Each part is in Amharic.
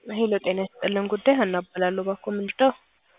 ሄሎ ጤና ይስጥልን ጉዳይ ሀና እባላለሁ። ባኮ ምንድነው?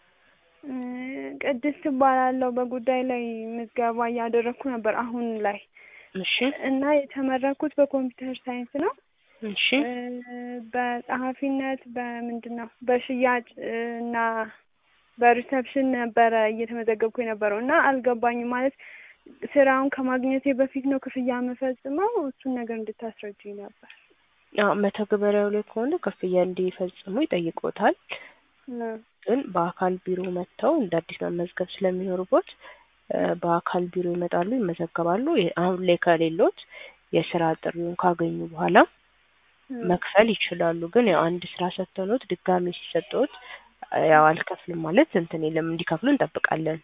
ቅድስት እባላለሁ። በጉዳይ ላይ ምዝገባ እያደረግኩ ነበር አሁን ላይ እሺ እና የተመረኩት በኮምፒውተር ሳይንስ ነው። እሺ በጸሐፊነት በምንድን ነው በሽያጭ እና በሪሰፕሽን ነበረ እየተመዘገብኩ የነበረው እና አልገባኝም ማለት ስራውን ከማግኘቴ በፊት ነው ክፍያ የምፈጽመው እሱን ነገር እንድታስረጅኝ ነበር። አዎ መተግበሪያው ላይ ከሆነ ክፍያ እንዲፈጽሙ ይጠይቆታል። ግን በአካል ቢሮ መጥተው እንደ አዲስ መመዝገብ ስለሚኖርቦት በአካል ቢሮ ይመጣሉ፣ ይመዘገባሉ። አሁን ላይ ከሌሎት የስራ ጥሪውን ካገኙ በኋላ መክፈል ይችላሉ። ግን ያው አንድ ስራ ሰጥተኖት ድጋሚ ሲሰጠዎት ያው አልከፍልም ማለት እንትን የለም እንዲከፍሉ እንጠብቃለን።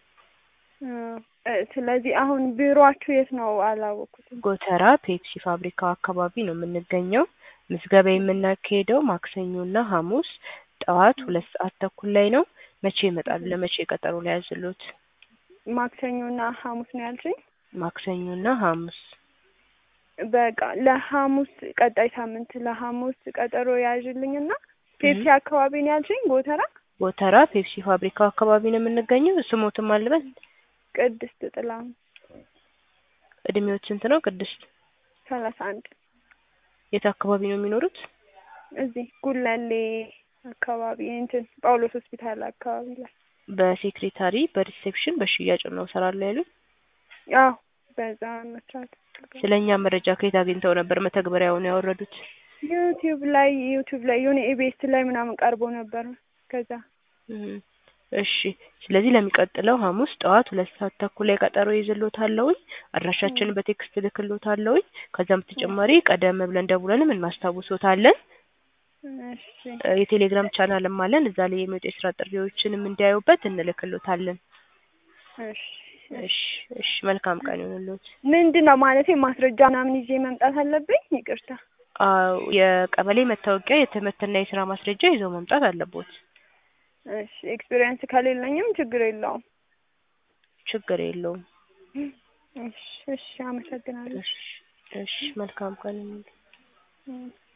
ስለዚህ አሁን ቢሮአችሁ የት ነው አላወኩትም። ጎተራ ፔፕሲ ፋብሪካው አካባቢ ነው የምንገኘው። ምዝገባ የምናካሄደው ማክሰኞና ሐሙስ ጠዋት ሁለት ሰዓት ተኩል ላይ ነው። መቼ ይመጣሉ? ለመቼ ቀጠሮ ላይ ያዝሎት? ማክሰኞና ሐሙስ ነው ያልሽኝ? ማክሰኞና ሐሙስ በቃ ለሐሙስ ቀጣይ ሳምንት ለሐሙስ ቀጠሮ ያዥልኝና ፔፕሲ አካባቢ ነው ያልሽኝ? ጎተራ ጎተራ ፔፕሲ ፋብሪካው አካባቢ ነው የምንገኘው። ስሞትም አልበል ቅድስት ጥላሁን እድሜዎት ስንት ነው ቅድስት? ሰላሳ አንድ የት አካባቢ ነው የሚኖሩት? እዚህ ጉለሌ አካባቢ እንትን ጳውሎስ ሆስፒታል አካባቢ ላይ በሴክሬታሪ በሪሴፕሽን በሽያጭ ነው እሰራለሁ ያሉት? አዎ በዛ መስራት ስለ እኛ መረጃ ከየት አግኝተው ነበር መተግበሪያውን ያወረዱት? ዩቲዩብ ላይ ዩቲዩብ ላይ የሆነ ኢቢኤስ ላይ ምናምን ቀርቦ ነበር ከዛ እሺ ስለዚህ ለሚቀጥለው ሐሙስ ጠዋት ሁለት ሰዓት ተኩል ላይ ቀጠሮ ይዝሎታለሁኝ። አድራሻችንን በቴክስት ልክሎታለሁኝ። ከዛም በተጨማሪ ቀደም ብለን ደውለንም እናስታውሶታለን። እሺ የቴሌግራም ቻናልም አለን። እዛ ላይ የሚወጡ የስራ ጥሪዎችንም እንዲያዩበት እንልክሎታለን። እሺ እሺ እሺ መልካም ቀን ይሁንልዎት። ምንድን ነው ማለቴ ማስረጃ ምናምን ይዤ መምጣት አለብኝ? ይቅርታ አዎ የቀበሌ መታወቂያ፣ የትምህርትና የስራ ማስረጃ ይዘው መምጣት አለቦት። እሺ ኤክስፒሪየንስ ከሌለኝም ችግር የለውም። ችግር የለውም። እሺ እሺ አመሰግናለሁ። እሺ እሺ መልካም ቀን ይሁንልዎት። እም